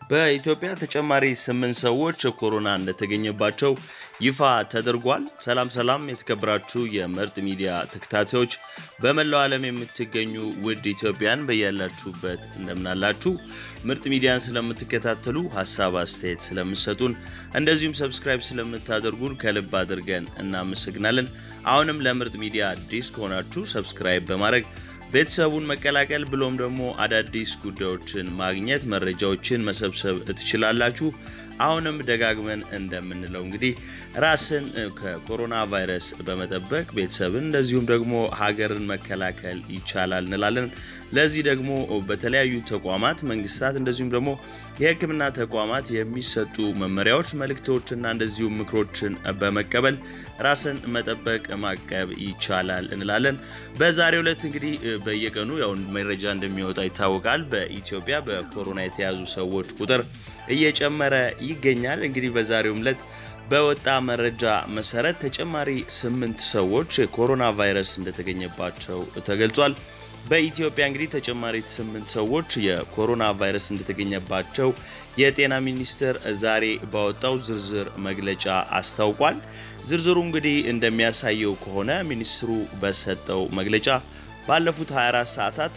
በኢትዮጵያ ተጨማሪ ስምንት ሰዎች ኮሮና እንደተገኘባቸው ይፋ ተደርጓል። ሰላም ሰላም፣ የተከበራችሁ የምርጥ ሚዲያ ተከታታዮች በመላው ዓለም የምትገኙ ውድ ኢትዮጵያን በያላችሁበት እንደምናላችሁ ምርጥ ሚዲያን ስለምትከታተሉ ሀሳብ አስተያየት ስለምሰጡን እንደዚሁም ሰብስክራይብ ስለምታደርጉን ከልብ አድርገን እናመሰግናለን። አሁንም ለምርጥ ሚዲያ አዲስ ከሆናችሁ ሰብስክራይብ በማድረግ ቤተሰቡን መቀላቀል ብሎም ደግሞ አዳዲስ ጉዳዮችን ማግኘት መረጃዎችን መሰብሰብ ትችላላችሁ። አሁንም ደጋግመን እንደምንለው እንግዲህ ራስን ከኮሮና ቫይረስ በመጠበቅ ቤተሰብን እንደዚሁም ደግሞ ሀገርን መከላከል ይቻላል እንላለን። ለዚህ ደግሞ በተለያዩ ተቋማት፣ መንግስታት እንደዚሁም ደግሞ የሕክምና ተቋማት የሚሰጡ መመሪያዎች፣ መልእክቶችና እንደዚሁም ምክሮችን በመቀበል ራስን መጠበቅ ማቀብ ይቻላል እንላለን። በዛሬው ዕለት እንግዲህ በየቀኑ ያው መረጃ እንደሚወጣ ይታወቃል። በኢትዮጵያ በኮሮና የተያዙ ሰዎች ቁጥር እየጨመረ ይገኛል። እንግዲህ በዛሬውም ዕለት በወጣ መረጃ መሰረት ተጨማሪ ስምንት ሰዎች የኮሮና ቫይረስ እንደተገኘባቸው ተገልጿል። በኢትዮጵያ እንግዲህ ተጨማሪ ስምንት ሰዎች የኮሮና ቫይረስ እንደተገኘባቸው የጤና ሚኒስቴር ዛሬ ባወጣው ዝርዝር መግለጫ አስታውቋል። ዝርዝሩ እንግዲህ እንደሚያሳየው ከሆነ ሚኒስትሩ በሰጠው መግለጫ ባለፉት 24 ሰዓታት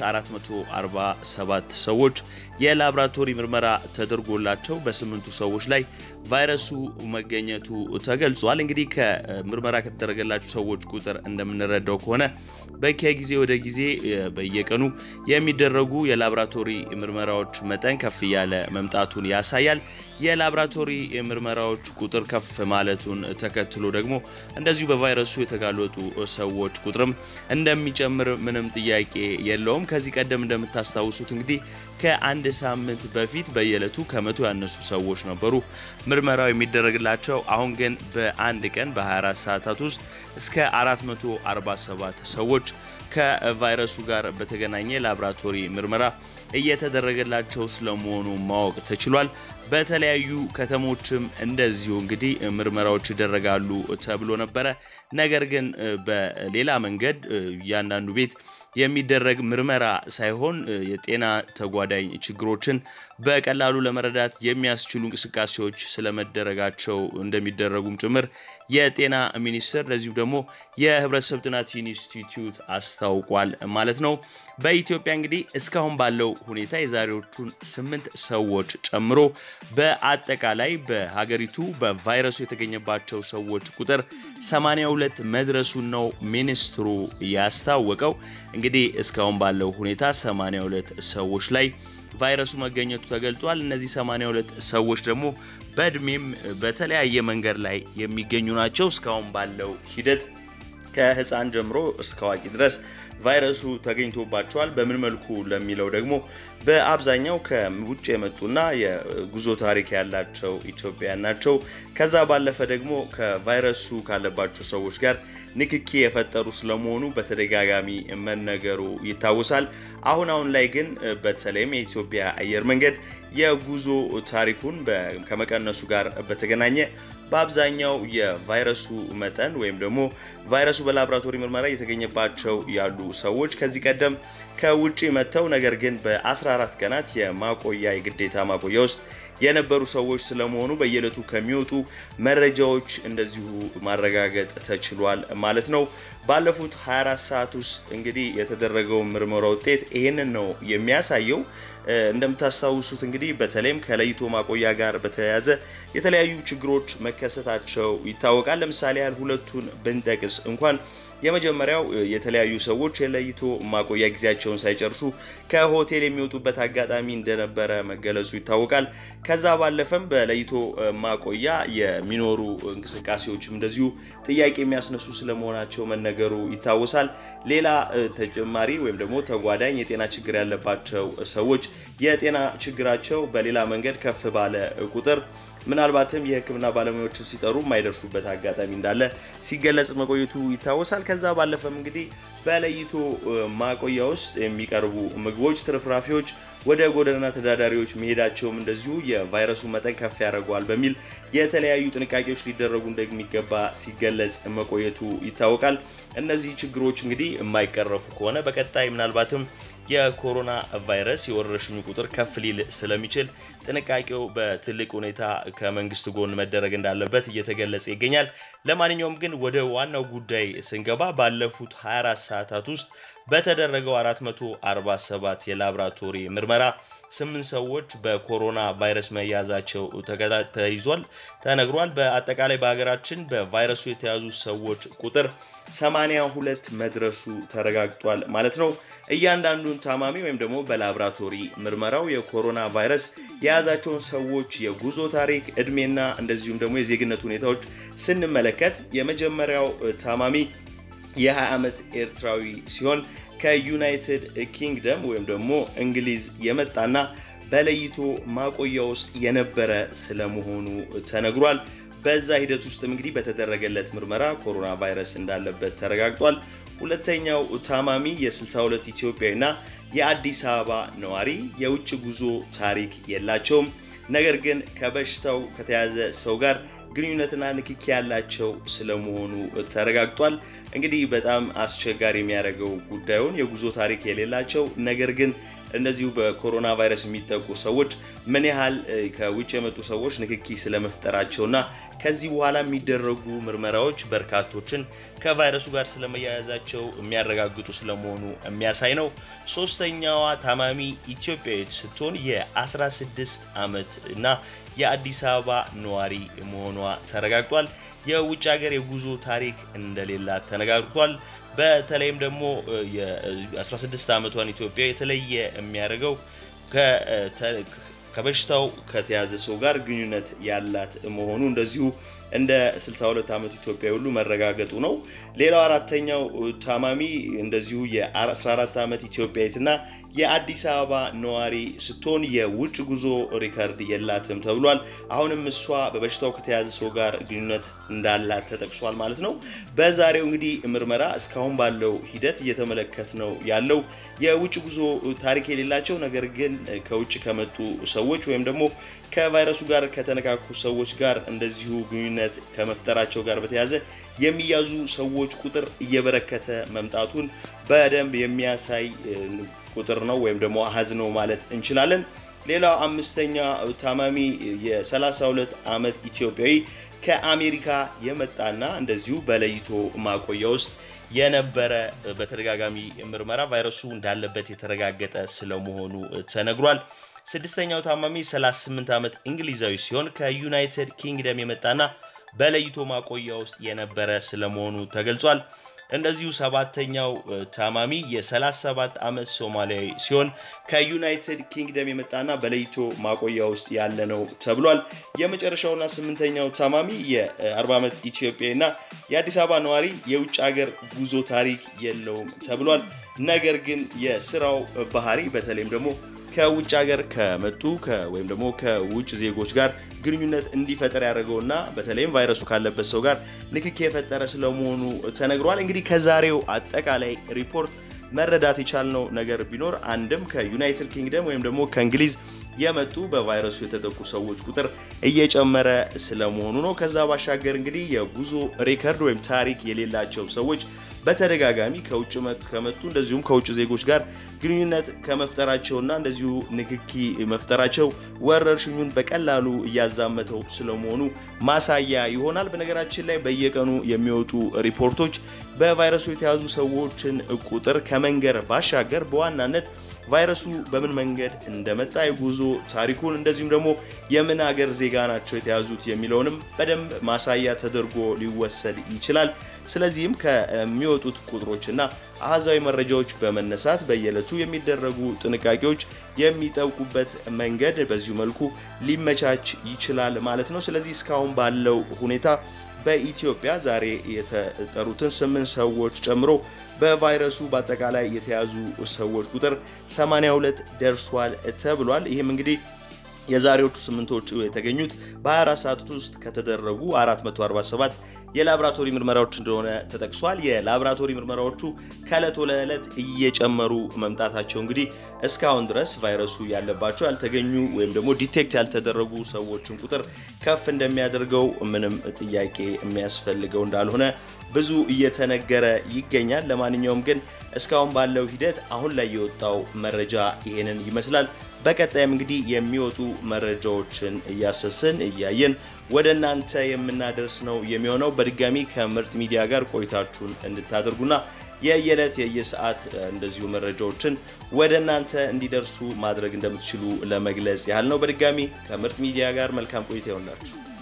447 ሰዎች የላብራቶሪ ምርመራ ተደርጎላቸው በስምንቱ ሰዎች ላይ ቫይረሱ መገኘቱ ተገልጿል። እንግዲህ ከምርመራ ከተደረገላቸው ሰዎች ቁጥር እንደምንረዳው ከሆነ ከጊዜ ወደ ጊዜ በየቀኑ የሚደረጉ የላብራቶሪ ምርመራዎች መጠን ከፍ እያለ መምጣቱን ያሳያል። የላብራቶሪ ምርመራዎች ቁጥር ከፍ ማለቱን ተከትሎ ደግሞ እንደዚሁ በቫይረሱ የተጋለጡ ሰዎች ቁጥርም እንደሚጨምር ምንም ጥያቄ የለውም። ከዚህ ቀደም እንደምታስታውሱት እንግዲህ ከአንድ ሳምንት በፊት በየዕለቱ ከመቶ ያነሱ ሰዎች ነበሩ ምርመራው የሚደረግላቸው። አሁን ግን በአንድ ቀን በ24 ሰዓታት ውስጥ እስከ 447 ሰዎች ከቫይረሱ ጋር በተገናኘ ላብራቶሪ ምርመራ እየተደረገላቸው ስለመሆኑ ማወቅ ተችሏል። በተለያዩ ከተሞችም እንደዚሁ እንግዲህ ምርመራዎች ይደረጋሉ ተብሎ ነበረ። ነገር ግን በሌላ መንገድ እያንዳንዱ ቤት የሚደረግ ምርመራ ሳይሆን የጤና ተጓዳኝ ችግሮችን በቀላሉ ለመረዳት የሚያስችሉ እንቅስቃሴዎች ስለመደረጋቸው እንደሚደረጉም ጭምር የጤና ሚኒስቴር ለዚሁም ደግሞ የሕብረተሰብ ጥናት ኢንስቲትዩት አስታውቋል ማለት ነው። በኢትዮጵያ እንግዲህ እስካሁን ባለው ሁኔታ የዛሬዎቹን ስምንት ሰዎች ጨምሮ በአጠቃላይ በሀገሪቱ በቫይረሱ የተገኘባቸው ሰዎች ቁጥር 82 መድረሱን ነው ሚኒስትሩ ያስታወቀው። እንግዲህ እስካሁን ባለው ሁኔታ 82 ሰዎች ላይ ቫይረሱ መገኘቱ ተገልጿል። እነዚህ 82 ሰዎች ደግሞ በእድሜም በተለያየ መንገድ ላይ የሚገኙ ናቸው። እስካሁን ባለው ሂደት ከህፃን ጀምሮ እስከ አዋቂ ድረስ ቫይረሱ ተገኝቶባቸዋል። በምን መልኩ ለሚለው ደግሞ በአብዛኛው ከውጭ የመጡና የጉዞ ታሪክ ያላቸው ኢትዮጵያውያን ናቸው። ከዛ ባለፈ ደግሞ ከቫይረሱ ካለባቸው ሰዎች ጋር ንክኪ የፈጠሩ ስለመሆኑ በተደጋጋሚ መነገሩ ይታወሳል። አሁን አሁን ላይ ግን በተለይም የኢትዮጵያ አየር መንገድ የጉዞ ታሪኩን ከመቀነሱ ጋር በተገናኘ በአብዛኛው የቫይረሱ መጠን ወይም ደግሞ ቫይረሱ በላቦራቶሪ ምርመራ እየተገኘባቸው ያሉ ሰዎች ከዚህ ቀደም ከውጭ መጥተው ነገር ግን በ14 ቀናት የማቆያ የግዴታ ማቆያ ውስጥ የነበሩ ሰዎች ስለመሆኑ በየዕለቱ ከሚወጡ መረጃዎች እንደዚሁ ማረጋገጥ ተችሏል ማለት ነው። ባለፉት 24 ሰዓት ውስጥ እንግዲህ የተደረገው ምርመራ ውጤት ይህንን ነው የሚያሳየው። እንደምታስታውሱት እንግዲህ በተለይም ከለይቶ ማቆያ ጋር በተያያዘ የተለያዩ ችግሮች መከሰታቸው ይታወቃል። ለምሳሌ ያህል ሁለቱን ብንጠቅስ እንኳን የመጀመሪያው የተለያዩ ሰዎች የለይቶ ማቆያ ጊዜያቸውን ሳይጨርሱ ከሆቴል የሚወጡበት አጋጣሚ እንደነበረ መገለጹ ይታወቃል። ከዛ ባለፈም በለይቶ ማቆያ የሚኖሩ እንቅስቃሴዎችም እንደዚሁ ጥያቄ የሚያስነሱ ስለመሆናቸው መነገሩ ይታወሳል። ሌላ ተጨማሪ ወይም ደግሞ ተጓዳኝ የጤና ችግር ያለባቸው ሰዎች የጤና ችግራቸው በሌላ መንገድ ከፍ ባለ ቁጥር ምናልባትም የሕክምና ባለሙያዎችን ሲጠሩ የማይደርሱበት አጋጣሚ እንዳለ ሲገለጽ መቆየቱ ይታወሳል። ከዛ ባለፈም እንግዲህ በለይቶ ማቆያ ውስጥ የሚቀርቡ ምግቦች፣ ትርፍራፊዎች ወደ ጎዳና ተዳዳሪዎች መሄዳቸውም እንደዚሁ የቫይረሱ መጠን ከፍ ያደርገዋል በሚል የተለያዩ ጥንቃቄዎች ሊደረጉ እንደሚገባ ሲገለጽ መቆየቱ ይታወቃል። እነዚህ ችግሮች እንግዲህ የማይቀረፉ ከሆነ በቀጣይ ምናልባትም የኮሮና ቫይረስ የወረርሽኙ ቁጥር ከፍ ሊል ስለሚችል ጥንቃቄው በትልቅ ሁኔታ ከመንግስት ጎን መደረግ እንዳለበት እየተገለጸ ይገኛል። ለማንኛውም ግን ወደ ዋናው ጉዳይ ስንገባ ባለፉት 24 ሰዓታት ውስጥ በተደረገው 447 የላብራቶሪ ምርመራ ስምንት ሰዎች በኮሮና ቫይረስ መያዛቸው ተይዟል ተነግሯል። በአጠቃላይ በሀገራችን በቫይረሱ የተያዙ ሰዎች ቁጥር 82 መድረሱ ተረጋግጧል ማለት ነው። እያንዳንዱን ታማሚ ወይም ደግሞ በላብራቶሪ ምርመራው የኮሮና ቫይረስ የያዛቸውን ሰዎች የጉዞ ታሪክ፣ እድሜና እንደዚሁም ደግሞ የዜግነት ሁኔታዎች ስንመለከት የመጀመሪያው ታማሚ የ20 ዓመት ኤርትራዊ ሲሆን ከዩናይትድ ኪንግደም ወይም ደግሞ እንግሊዝ የመጣና በለይቶ ማቆያ ውስጥ የነበረ ስለመሆኑ ተነግሯል። በዛ ሂደት ውስጥም እንግዲህ በተደረገለት ምርመራ ኮሮና ቫይረስ እንዳለበት ተረጋግጧል። ሁለተኛው ታማሚ የ62 ኢትዮጵያዊና የአዲስ አበባ ነዋሪ የውጭ ጉዞ ታሪክ የላቸውም። ነገር ግን ከበሽታው ከተያዘ ሰው ጋር ግንኙነትና ንክኪ ያላቸው ስለመሆኑ ተረጋግጧል። እንግዲህ በጣም አስቸጋሪ የሚያደርገው ጉዳዩን የጉዞ ታሪክ የሌላቸው ነገር ግን እነዚሁ በኮሮና ቫይረስ የሚጠቁ ሰዎች ምን ያህል ከውጭ የመጡ ሰዎች ንክኪ ስለመፍጠራቸውና ከዚህ በኋላ የሚደረጉ ምርመራዎች በርካቶችን ከቫይረሱ ጋር ስለመያያዛቸው የሚያረጋግጡ ስለመሆኑ የሚያሳይ ነው። ሶስተኛዋ ታማሚ ኢትዮጵያዊት ስትሆን የ16 ዓመት እና የአዲስ አበባ ነዋሪ መሆኗ ተረጋግጧል። የውጭ ሀገር የጉዞ ታሪክ እንደሌላት ተነጋግሯል። በተለይም ደግሞ የ16 ዓመቷን ኢትዮጵያ የተለየ የሚያደርገው ከበሽታው ከተያዘ ሰው ጋር ግንኙነት ያላት መሆኑ እንደዚሁ እንደ 62 ዓመት ኢትዮጵያ ሁሉ መረጋገጡ ነው። ሌላው አራተኛው ታማሚ እንደዚሁ የ14 ዓመት ኢትዮጵያዊትና የአዲስ አበባ ነዋሪ ስትሆን የውጭ ጉዞ ሪከርድ የላትም ተብሏል። አሁንም እሷ በበሽታው ከተያዘ ሰው ጋር ግንኙነት እንዳላት ተጠቅሷል ማለት ነው። በዛሬው እንግዲህ ምርመራ እስካሁን ባለው ሂደት እየተመለከት ነው ያለው የውጭ ጉዞ ታሪክ የሌላቸው ነገር ግን ከውጭ ከመጡ ሰዎች ወይም ደግሞ ከቫይረሱ ጋር ከተነካኩ ሰዎች ጋር እንደዚሁ ግንኙነት ከመፍጠራቸው ጋር በተያያዘ የሚያዙ ሰዎች ቁጥር እየበረከተ መምጣቱን በደንብ የሚያሳይ ቁጥር ነው ወይም ደግሞ አሃዝ ነው ማለት እንችላለን። ሌላው አምስተኛ ታማሚ የ32 ዓመት ኢትዮጵያዊ ከአሜሪካ የመጣና እንደዚሁ በለይቶ ማቆያ ውስጥ የነበረ በተደጋጋሚ ምርመራ ቫይረሱ እንዳለበት የተረጋገጠ ስለመሆኑ ተነግሯል። ስድስተኛው ታማሚ 38 ዓመት እንግሊዛዊ ሲሆን ከዩናይትድ ኪንግደም የመጣና በለይቶ ማቆያ ውስጥ የነበረ ስለመሆኑ ተገልጿል። እንደዚሁ ሰባተኛው ታማሚ የ37 ዓመት ሶማሊያዊ ሲሆን ከዩናይትድ ኪንግደም የመጣና በለይቶ ማቆያ ውስጥ ያለ ነው ተብሏል። የመጨረሻውና ስምንተኛው ታማሚ የ40 ዓመት ኢትዮጵያዊና የአዲስ አበባ ነዋሪ የውጭ ሀገር ጉዞ ታሪክ የለውም ተብሏል። ነገር ግን የስራው ባህሪ በተለይም ደግሞ ከውጭ ሀገር ከመጡ ወይም ደግሞ ከውጭ ዜጎች ጋር ግንኙነት እንዲፈጠር ያደረገውና በተለይም ቫይረሱ ካለበት ሰው ጋር ንክኪ የፈጠረ ስለመሆኑ ተነግሯል። እንግዲህ ከዛሬው አጠቃላይ ሪፖርት መረዳት የቻልነው ነገር ቢኖር አንድም ከዩናይትድ ኪንግደም ወይም ደግሞ ከእንግሊዝ የመጡ በቫይረሱ የተጠቁ ሰዎች ቁጥር እየጨመረ ስለመሆኑ ነው። ከዛ ባሻገር እንግዲህ የጉዞ ሪከርድ ወይም ታሪክ የሌላቸው ሰዎች በተደጋጋሚ ከውጭ ከመጡ እንደዚሁም ከውጭ ዜጎች ጋር ግንኙነት ከመፍጠራቸውና እንደዚሁ ንክኪ መፍጠራቸው ወረርሽኙን በቀላሉ እያዛመተው ስለመሆኑ ማሳያ ይሆናል። በነገራችን ላይ በየቀኑ የሚወጡ ሪፖርቶች በቫይረሱ የተያዙ ሰዎችን ቁጥር ከመንገር ባሻገር በዋናነት ቫይረሱ በምን መንገድ እንደመጣ የጉዞ ታሪኩን እንደዚሁም ደግሞ የምን ሀገር ዜጋ ናቸው የተያዙት የሚለውንም በደንብ ማሳያ ተደርጎ ሊወሰድ ይችላል። ስለዚህም ከሚወጡት ቁጥሮችና አሃዛዊ መረጃዎች በመነሳት በየዕለቱ የሚደረጉ ጥንቃቄዎች የሚጠብቁበት መንገድ በዚሁ መልኩ ሊመቻች ይችላል ማለት ነው። ስለዚህ እስካሁን ባለው ሁኔታ በኢትዮጵያ ዛሬ የተጠሩትን ስምንት ሰዎች ጨምሮ በቫይረሱ በአጠቃላይ የተያዙ ሰዎች ቁጥር 82 ደርሷል ተብሏል። ይህም እንግዲህ የዛሬዎቹ ስምንቶቹ የተገኙት በ24 ሰዓት ውስጥ ከተደረጉ 447 የላብራቶሪ ምርመራዎች እንደሆነ ተጠቅሷል። የላብራቶሪ ምርመራዎቹ ከዕለት ወደ ዕለት እየጨመሩ መምጣታቸው እንግዲህ እስካሁን ድረስ ቫይረሱ ያለባቸው ያልተገኙ ወይም ደግሞ ዲቴክት ያልተደረጉ ሰዎችን ቁጥር ከፍ እንደሚያደርገው ምንም ጥያቄ የሚያስፈልገው እንዳልሆነ ብዙ እየተነገረ ይገኛል። ለማንኛውም ግን እስካሁን ባለው ሂደት አሁን ላይ የወጣው መረጃ ይሄንን ይመስላል። በቀጣይም እንግዲህ የሚወጡ መረጃዎችን እያሰስን እያየን ወደ እናንተ የምናደርስ ነው የሚሆነው። በድጋሚ ከምርጥ ሚዲያ ጋር ቆይታችሁን እንድታደርጉና የየዕለት የየሰዓት እንደዚሁ መረጃዎችን ወደ እናንተ እንዲደርሱ ማድረግ እንደምትችሉ ለመግለጽ ያህል ነው። በድጋሚ ከምርጥ ሚዲያ ጋር መልካም ቆይታ ይሆንላችሁ።